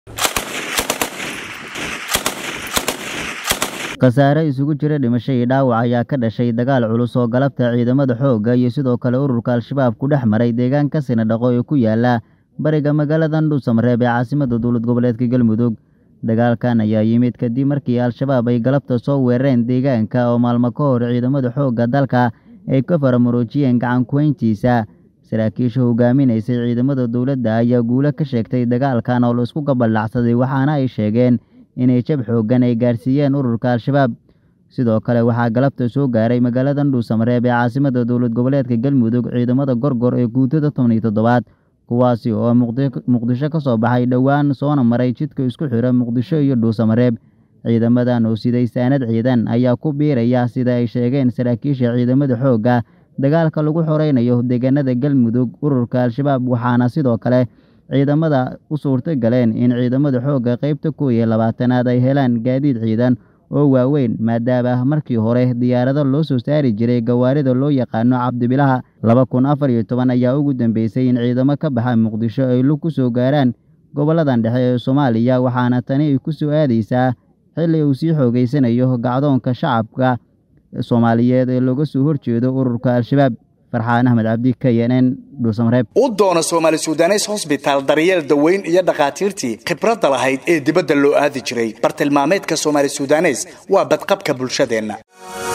khasaare isugu jira dhimasho iyo dhaawac ayaa ka dhashay dagaal culus oo galabta ciidamada xoogga iyo sidoo kale ururka al-shabaab ku dhex maray deegaanka sinadhaqo ee ku yaala bariga magaalada dhuusamareeb ee caasimada dowlad goboleedka galmudug dagaalkan ayaa yimid kadib markii al-shabaab ay galabta soo weerareen deegaanka oo maalmo ka hor ciidamada xoogga dalka ay ka faramuruujiyeen gacan kuweyntiisa saraakiisha hogaaminaysay ciidamada dowladda ayaa guulo ka sheegtay dagaalkan oo la isku gabaldhacsaday waxaana ay sheegeen inay jab xooggan ay gaarsiiyeen ururka al-shabaab sidoo kale waxaa galabta soo gaaray magaalada dhuusamareeb ee caasimada dowlad goboleedka galmudug ciidamada gorgor ee guutada toban iyo toddobaad kuwaasi oo muqdisho ka soo baxay dhowaan soona maray jidka isku xira muqdisho iyo dhuusamareeb ciidamadan oo siday saanad ciidan ayaa ku biiraya sida ay sheegeen saraakiisha ciidamada xoogga dagaalka lagu xoreynayo deegaanada galmudug ururka al-shabaab waxaana sidoo kale ciidamada u suurto galeen in ciidamada xoogga qaybta kow iyo labaatanaad ay helaan gaadiid ciidan oo waaweyn maadaama markii hore diyaarado loo soo saari jiray gawaarida loo yaqaano cabdibilaha laba kun afar iyo toban ayaa ugu dambeysay in ciidamo ka baxa muqdisho ay lug ku soo gaaraan goboladan dhexe ee soomaaliya waxaana tani ay ku soo aadaysaa xilli uu sii xoogeysanayo gacdoonka shacabka soomaaliyeed ee looga soo horjeedo ururka al-shabaab farxaan axmed cabdi k n n dhuusamareeb u doono soomaali sudanes hosbitaal daryeel daweyn iyo dhakhaatiirtii khibradda lahayd ee dibadda loo aadi jiray bartilmaameedka soomaali sudanes waa badqabka bulshadeenna